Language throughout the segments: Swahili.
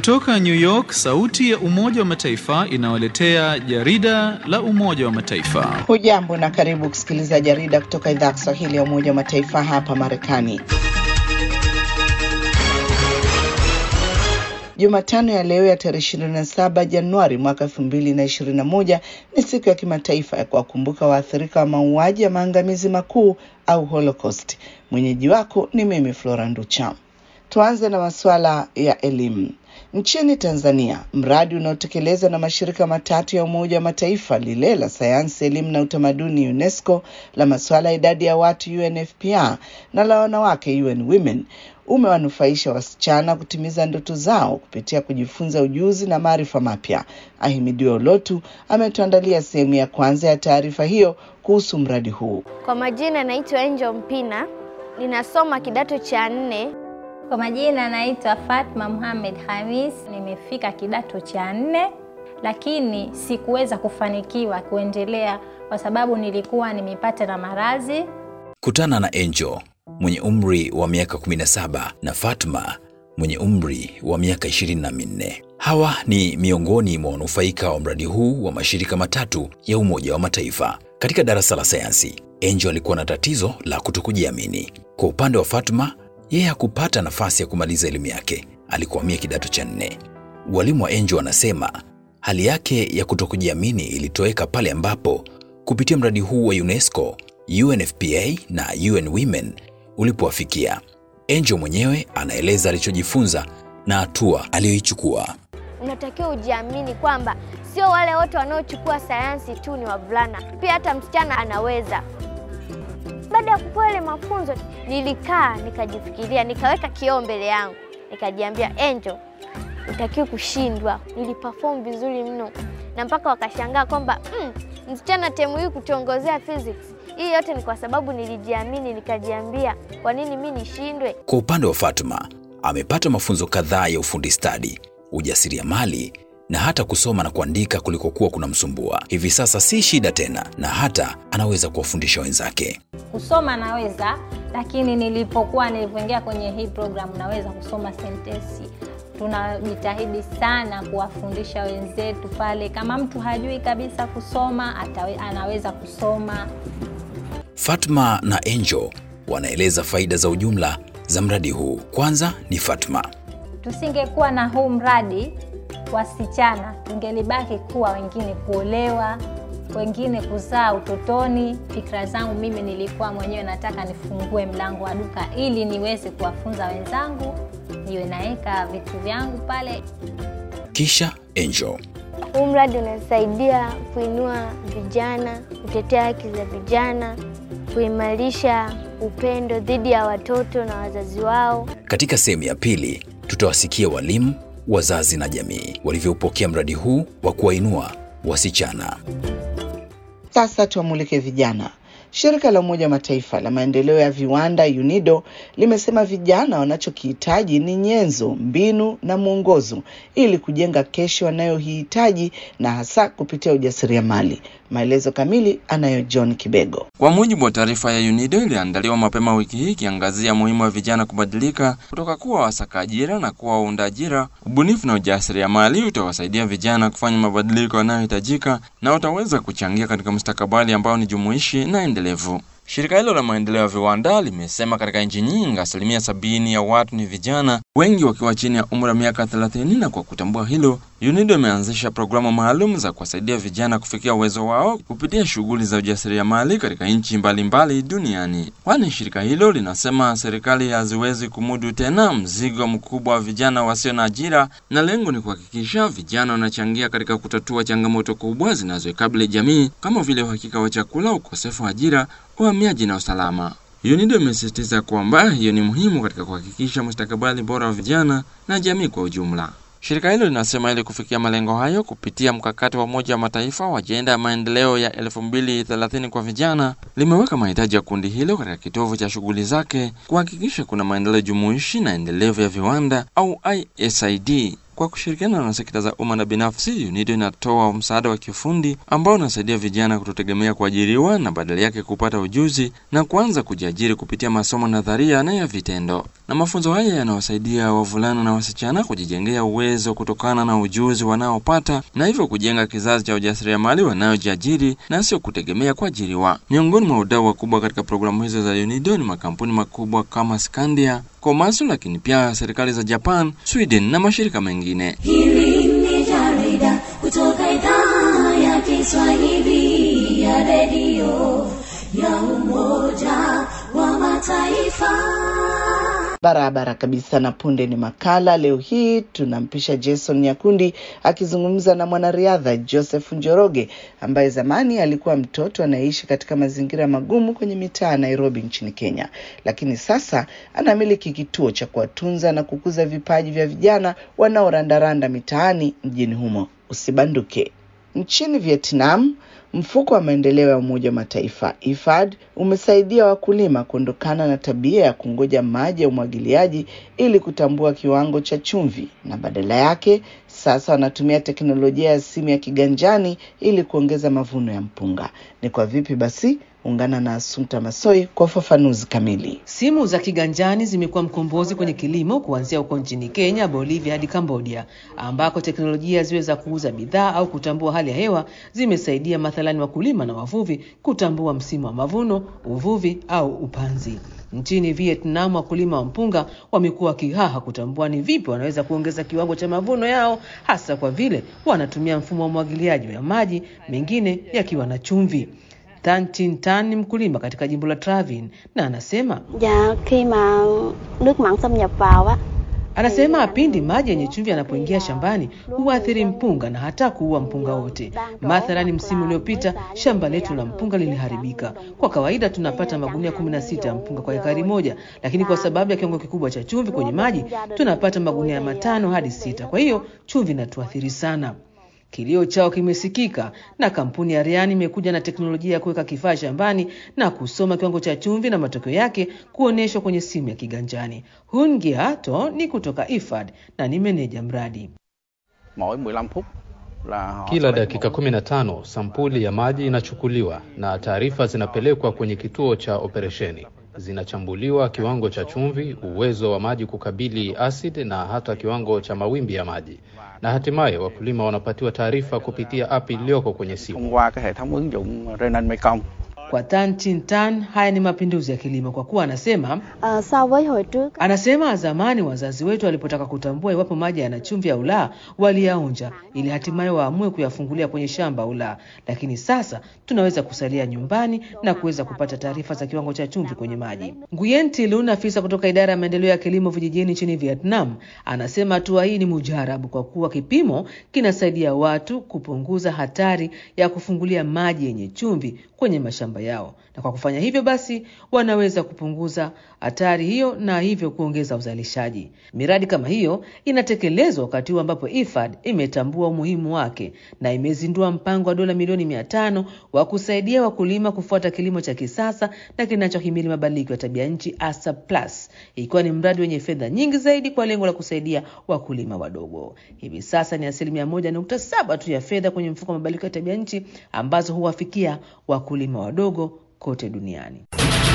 Kutoka New York, sauti ya Umoja wa Mataifa inawaletea jarida la Umoja wa Mataifa. Hujambo na karibu kusikiliza jarida kutoka idhaa ya Kiswahili ya Umoja wa Mataifa hapa Marekani. Jumatano ya leo ya tarehe 27 Januari mwaka 2021 ni siku ya kimataifa ya kuwakumbuka waathirika wa mauaji ya maangamizi makuu au Holocaust. Mwenyeji wako ni mimi Flora Nducha. Tuanze na masuala ya elimu. Nchini Tanzania, mradi unaotekelezwa na mashirika matatu ya Umoja wa Mataifa, lile la sayansi, elimu na utamaduni UNESCO, la masuala ya idadi ya watu UNFPA na la wanawake UN Women umewanufaisha wasichana kutimiza ndoto zao kupitia kujifunza ujuzi na maarifa mapya. Ahimidiwe Olotu ametuandalia sehemu ya kwanza ya taarifa hiyo kuhusu mradi huu. Kwa majina naitwa Angel Mpina, ninasoma kidato cha nne. Kwa majina naitwa Fatma Muhamed Hamis, nimefika kidato cha nne, lakini sikuweza kufanikiwa kuendelea kwa sababu nilikuwa nimepata na maradhi. Kutana na Angel mwenye umri wa miaka 17 na Fatma mwenye umri wa miaka 24. Hawa ni miongoni mwa wanufaika wa mradi huu wa mashirika matatu ya Umoja wa Mataifa. Katika darasa la sayansi, Angel alikuwa na tatizo la kutokujiamini. Kwa upande wa Fatma, yeye hakupata nafasi ya kumaliza elimu yake, alikwamia kidato cha nne. Walimu wa Angel wanasema hali yake ya kutokujiamini ilitoweka pale ambapo kupitia mradi huu wa UNESCO, UNFPA na UN Women ulipowafikia. Angel mwenyewe anaeleza alichojifunza na hatua aliyoichukua. Unatakiwa ujiamini kwamba sio wale wote wanaochukua sayansi tu ni wavulana, pia hata msichana anaweza. Baada ya kupewa ile mafunzo, nilikaa nikajifikiria, nikaweka kioo mbele yangu, nikajiambia Angel, utakiwa kushindwa. Niliperform vizuri mno, na mpaka wakashangaa kwamba mm, msichana temu hii kutuongozea physics. Hii yote ni kwa sababu nilijiamini, nikajiambia kwa nini mi nishindwe? Kwa upande wa Fatma, amepata mafunzo kadhaa ya ufundi stadi, ujasiriamali na hata kusoma na kuandika kulikokuwa kuna msumbua. Hivi sasa si shida tena, na hata anaweza kuwafundisha wenzake. Kusoma naweza, lakini nilipokuwa nilivyoingia kwenye hii programu naweza kusoma sentensi. Tunajitahidi sana kuwafundisha wenzetu pale, kama mtu hajui kabisa kusoma atawe, anaweza kusoma. Fatma na Angel wanaeleza faida za ujumla za mradi huu. Kwanza ni Fatma. Tusingekuwa na huu mradi, wasichana tungelibaki kuwa wengine kuolewa, wengine kuzaa utotoni. Fikra zangu mimi nilikuwa mwenyewe nataka nifungue mlango wa duka ili niweze kuwafunza wenzangu, niwe naweka vitu vyangu pale. Kisha Angel. Huu mradi unasaidia kuinua vijana, kutetea haki za vijana, kuimarisha upendo dhidi ya watoto na wazazi wao. Katika sehemu ya pili tutawasikia walimu, wazazi na jamii walivyoupokea mradi huu wa kuwainua wasichana. Sasa tuwamulike vijana. Shirika la Umoja wa Mataifa la maendeleo ya viwanda UNIDO limesema vijana wanachokihitaji ni nyenzo, mbinu na mwongozo ili kujenga kesho wanayohitaji na hasa kupitia ujasiriamali. Maelezo kamili anayo John Kibego. Kwa mujibu wa taarifa ya UNIDO iliyoandaliwa mapema wiki hii ikiangazia muhimu wa vijana kubadilika kutoka kuwa wasaka ajira na kuwa waunda ajira, ubunifu na ujasiriamali utawasaidia vijana kufanya mabadiliko yanayohitajika na utaweza kuchangia katika mustakabali ambao ni jumuishi na endelevu. Shirika hilo la maendeleo ya viwanda limesema katika nchi nyingi asilimia sabini ya watu ni vijana, wengi wakiwa chini ya umri wa miaka 30. Na kwa kutambua hilo, UNIDO imeanzisha programu maalum za kuwasaidia vijana kufikia uwezo wao kupitia shughuli za ujasiriamali katika nchi mbalimbali duniani. Kwani shirika hilo linasema serikali haziwezi kumudu tena mzigo mkubwa wa vijana wasio na ajira, na lengo ni kuhakikisha vijana wanachangia katika kutatua changamoto kubwa zinazoikabili jamii kama vile uhakika wa chakula, ukosefu wa ajira, uhamiaji na usalama. UNIDO imesisitiza kwamba hiyo ni muhimu katika kuhakikisha mustakabali bora wa vijana na jamii kwa ujumla. Shirika hilo linasema ili kufikia malengo hayo kupitia mkakati wa Umoja wa Mataifa wa ajenda ya maendeleo ya 2030 kwa vijana, limeweka mahitaji ya kundi hilo katika kitovu cha shughuli zake kuhakikisha kuna maendeleo jumuishi na endelevu ya viwanda au ISID. Kwa kushirikiana na sekta za umma na binafsi, UNIDO inatoa msaada wa kiufundi ambao unasaidia vijana kutotegemea kuajiriwa na badala yake kupata ujuzi na kuanza kujiajiri kupitia masomo nadharia na ya vitendo. na mafunzo haya yanawasaidia wavulana na wasichana kujijengea uwezo kutokana na ujuzi wanaopata na hivyo kujenga kizazi cha ujasiriamali wanaojiajiri na sio kutegemea kuajiriwa. Miongoni mwa wadau wakubwa katika programu hizo za UNIDO ni makampuni makubwa kama Skandia, Komatsu, lakini pia serikali za Japan, Sweden na mashirika mengine. Hili ni jarida kutoka idhaa ya Kiswahili ya redio ya Umoja wa Mataifa. Barabara kabisa. Na punde ni makala. Leo hii tunampisha Jason Nyakundi akizungumza na mwanariadha Joseph Njoroge ambaye zamani alikuwa mtoto anayeishi katika mazingira magumu kwenye mitaa ya Nairobi nchini Kenya, lakini sasa anamiliki kituo cha kuwatunza na kukuza vipaji vya vijana wanaorandaranda mitaani mjini humo. Usibanduke. Nchini Vietnam, mfuko wa maendeleo ya Umoja wa Mataifa IFAD umesaidia wakulima kuondokana na tabia ya kungoja maji ya umwagiliaji ili kutambua kiwango cha chumvi, na badala yake sasa wanatumia teknolojia ya simu ya kiganjani ili kuongeza mavuno ya mpunga. Ni kwa vipi basi? Ungana na Asumta Masoi kwa ufafanuzi kamili. Simu za kiganjani zimekuwa mkombozi kwenye kilimo kuanzia huko nchini Kenya, Bolivia hadi Cambodia, ambako teknolojia ziwe za kuuza bidhaa au kutambua hali ya hewa zimesaidia mathalani wakulima na wavuvi kutambua msimu wa mavuno, uvuvi au upanzi. Nchini Vietnam, wakulima wa mpunga wamekuwa wakihaha kutambua ni vipi wanaweza kuongeza kiwango cha mavuno yao, hasa kwa vile wanatumia mfumo wa umwagiliaji wa maji, mengine yakiwa na chumvi. Tan Chin Tan ni mkulima katika jimbo la Travin na anasema Dạ khi mà nước mặn xâm nhập vào á Anasema pindi maji yenye chumvi yanapoingia shambani huathiri mpunga na hata kuua mpunga wote. Mathalani, msimu uliopita shamba letu la mpunga liliharibika. Kwa kawaida tunapata magunia 16 ya mpunga kwa ekari moja, lakini kwa sababu ya kiwango kikubwa cha chumvi kwenye maji tunapata magunia matano hadi sita. Kwa hiyo chumvi inatuathiri sana. Kilio chao kimesikika na kampuni ya Riani imekuja na teknolojia ya kuweka kifaa shambani na kusoma kiwango cha chumvi na matokeo yake kuonyeshwa kwenye simu ya kiganjani. Hun Giato ni kutoka IFAD na ni meneja mradi. mỗi 15 phút là họ Kila dakika 15 sampuli ya maji inachukuliwa na taarifa zinapelekwa kwenye kituo cha operesheni. Zinachambuliwa kiwango cha chumvi, uwezo wa maji kukabili asidi na hata kiwango cha mawimbi ya maji, na hatimaye wakulima wanapatiwa taarifa kupitia app iliyoko kwenye simu. thông qua cái hệ thống ứng dụng Renan Mekong. Kwa Tan Chin Tan, haya ni mapinduzi ya kilimo kwa kuwa anasema Ờ, so với hồi trước Anasema zamani wazazi wetu walipotaka kutambua iwapo maji yana chumvi au la, waliyaonja ili hatimaye waamue kuyafungulia kwenye shamba au la, lakini sasa tunaweza kusalia nyumbani na kuweza kupata taarifa za kiwango cha chumvi kwenye maji. Nguyen Thi Lun, afisa kutoka idara ya maendeleo ya kilimo vijijini nchini Vietnam, anasema hatua hii ni mujarabu kwa kuwa kipimo kinasaidia watu kupunguza hatari ya kufungulia maji yenye chumvi kwenye mashamba yao, na kwa kufanya hivyo basi wanaweza kupunguza hatari hiyo na hivyo kuongeza uzalishaji. Miradi kama hiyo inatekelezwa wakati huu ambapo IFAD imetambua umuhimu wake na imezindua mpango wa dola milioni mia tano wa kusaidia wakulima kufuata kilimo cha kisasa na kinachohimili mabadiliko ya tabia nchi ASA Plus, ikiwa ni mradi wenye fedha nyingi zaidi kwa lengo la kusaidia wakulima wadogo. Hivi sasa ni asilimia moja nukta saba tu ya fedha kwenye mfuko wa mabadiliko ya tabia nchi ambazo huwafikia wakulima wadogo kote duniani.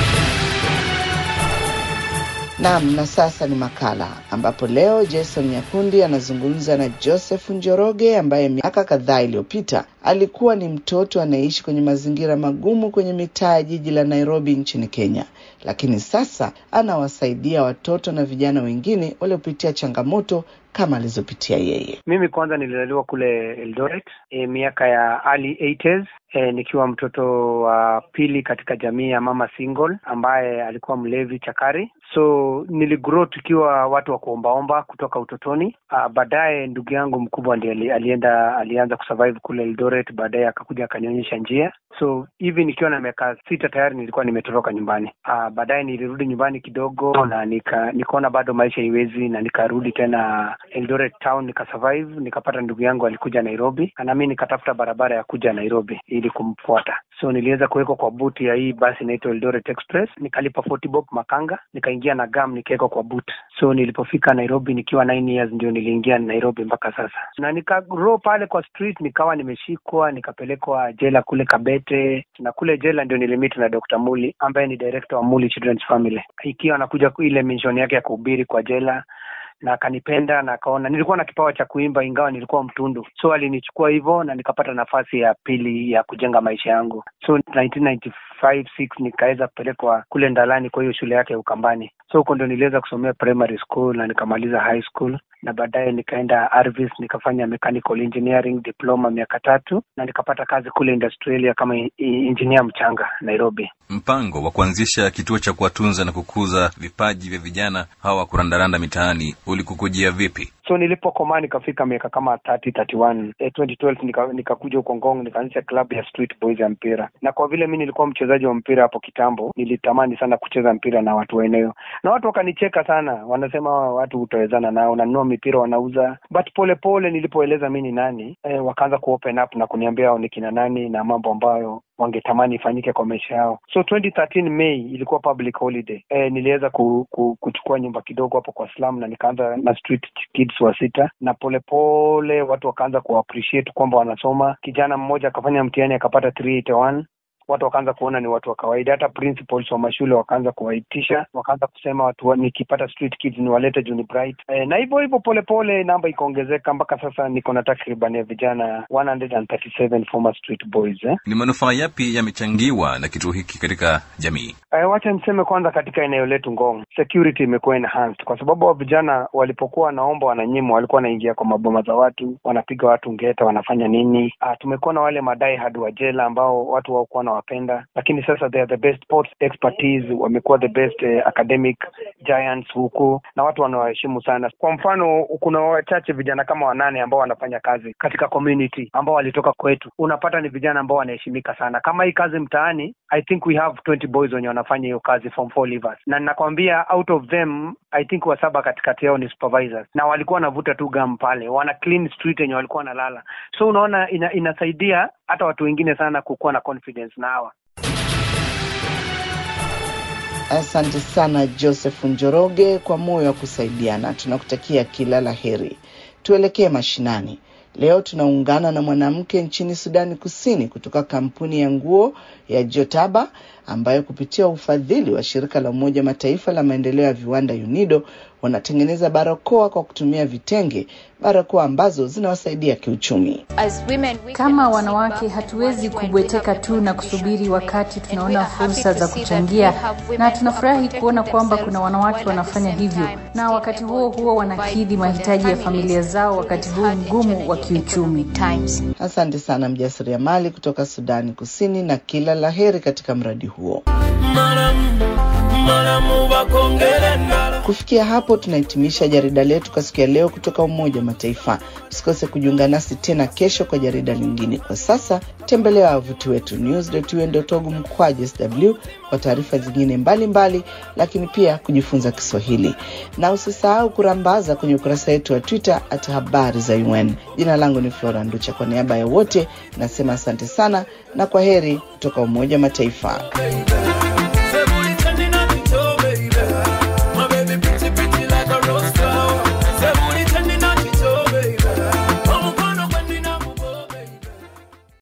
Naam, na sasa ni makala ambapo leo Jason Nyakundi anazungumza na Joseph Njoroge ambaye miaka kadhaa iliyopita alikuwa ni mtoto anayeishi kwenye mazingira magumu kwenye mitaa ya jiji la Nairobi nchini Kenya, lakini sasa anawasaidia watoto na vijana wengine waliopitia changamoto kama alizopitia yeye. Mimi kwanza nilizaliwa kule Eldoret e, miaka ya early 80s e, nikiwa mtoto wa pili katika jamii ya mama single ambaye alikuwa mlevi chakari. So niligrow tukiwa watu wa kuombaomba kutoka utotoni. Uh, baadaye ndugu yangu mkubwa ndiye ali- alienda alianza kusurvive kule Eldoret, baadaye akakuja akanionyesha njia. So hivi nikiwa na miaka sita tayari nilikuwa nimetoroka nyumbani. Uh, baadaye nilirudi nyumbani kidogo na nika nikaona bado maisha iwezi na nikarudi tena Eldoret town nikasurvive, nikapata ndugu yangu alikuja Nairobi, na mimi nikatafuta barabara ya kuja Nairobi ili kumfuata. So niliweza kuwekwa kwa buti ya hii basi inaitwa Eldoret Express, nikalipa 40 bob Makanga, nikaingia na gam nikawekwa kwa boot. So nilipofika Nairobi nikiwa 9 years ndio niliingia Nairobi mpaka sasa, na nikagro pale kwa street, nikawa nimeshikwa, nikapelekwa jela kule Kabete, na kule jela ndio nilimit na Dr. Muli ambaye ni director wa Muli Children's Family, ikiwa anakuja ile mission yake ya kuhubiri kwa jela na akanipenda na akaona nilikuwa na kipawa cha kuimba ingawa nilikuwa mtundu, so alinichukua hivyo na nikapata nafasi ya pili ya kujenga maisha yangu. So 1995 6 nikaweza kupelekwa kule Ndalani kwa hiyo shule yake ya Ukambani, so huko ndo niliweza kusomea primary school na nikamaliza high school na baadaye nikaenda Arvis nikafanya mechanical engineering diploma miaka tatu na nikapata kazi kule Industrialia kama engineer mchanga Nairobi. Mpango wa kuanzisha kituo cha kuwatunza na kukuza vipaji vya vijana hawa kurandaranda mitaani ulikukujia vipi? So nilipokomaa nikafika miaka kama 30 31 eh, 2012 nika, nikakuja huko Ngong nikaanzisha club ya Street Boys ya mpira, na kwa vile mi nilikuwa mchezaji wa mpira hapo kitambo, nilitamani sana kucheza mpira na watu wa eneo, na watu wakanicheka sana, wanasema watu utawezana nao, nanunua mipira wanauza, but polepole pole, nilipoeleza mi ni nani eh, wakaanza kuopen up na kuniambia hao ni kina nani na mambo ambayo wangetamani ifanyike kwa maisha yao. So 2013 May ilikuwa public holiday. E, niliweza ku, ku, kuchukua nyumba kidogo hapo kwa slum na nikaanza na street kids wa sita, na polepole pole, watu wakaanza kuappreciate kwamba wanasoma. Kijana mmoja akafanya mtihani akapata 381 watu wakaanza kuona ni watu wa kawaida. Hata principals wa mashule wakaanza kuwaitisha, wakaanza kusema watu wa, nikipata street kids niwalete juu ni bright e, na hivyo hivyo polepole namba ikaongezeka mpaka sasa niko na takriban ya vijana 137 former street boys eh. Ni manufaa yapi yamechangiwa na kituo hiki katika jamii? E, wacha niseme kwanza, katika eneo letu Ngong security imekuwa enhanced kwa sababu wa vijana walipokuwa wanaomba wananyimwa, walikuwa wanaingia kwa maboma za watu, wanapiga watu ngeta, wanafanya nini. Ah, tumekuwa na wale madai hadi wa jela ambao watu hawakuwa na wapenda lakini sasa they are the best sports expertise, wamekuwa the best eh, academic giants huku na watu wanawaheshimu sana. Kwa mfano, kuna wachache vijana kama wanane ambao wanafanya kazi katika community ambao walitoka kwetu, unapata ni vijana ambao wanaheshimika sana. Kama hii kazi mtaani, I think we have 20 boys wenye wanafanya hiyo kazi form 4 leavers, na ninakwambia out of them I think wasaba katikati yao ni supervisors, na walikuwa wanavuta tu gam pale, wana clean street yenye walikuwa wanalala. So unaona ina, inasaidia hata watu wengine sana kukuwa na confidence na hawa Asante sana Joseph Njoroge kwa moyo wa kusaidiana. Tunakutakia kila la heri. Tuelekee mashinani. Leo tunaungana na mwanamke nchini Sudani Kusini kutoka kampuni ya nguo ya Jotaba ambayo kupitia ufadhili wa shirika la Umoja Mataifa la maendeleo ya viwanda UNIDO wanatengeneza barakoa kwa kutumia vitenge, barakoa ambazo zinawasaidia kiuchumi. Kama wanawake hatuwezi kubweteka tu na kusubiri wakati tunaona fursa za kuchangia, na tunafurahi kuona kwamba kuna wanawake wanafanya hivyo, na wakati huo huo wanakidhi mahitaji ya familia zao wakati huu mgumu wa kiuchumi. Asante sana mjasiriamali kutoka Sudani Kusini, na kila laheri katika mradi huo. Kufikia hapo tunahitimisha jarida letu kwa siku ya leo kutoka Umoja wa Mataifa. Usikose kujiunga nasi tena kesho kwa jarida lingine. Kwa sasa tembelea wavuti wetu news.un.org mkwaju sw kwa taarifa zingine mbalimbali mbali, lakini pia kujifunza Kiswahili na usisahau kurambaza kwenye ukurasa wetu wa Twitter at habari za UN. Jina langu ni Flora Nducha. Kwa niaba ya wote nasema asante sana na kwa heri kutoka Umoja wa Mataifa.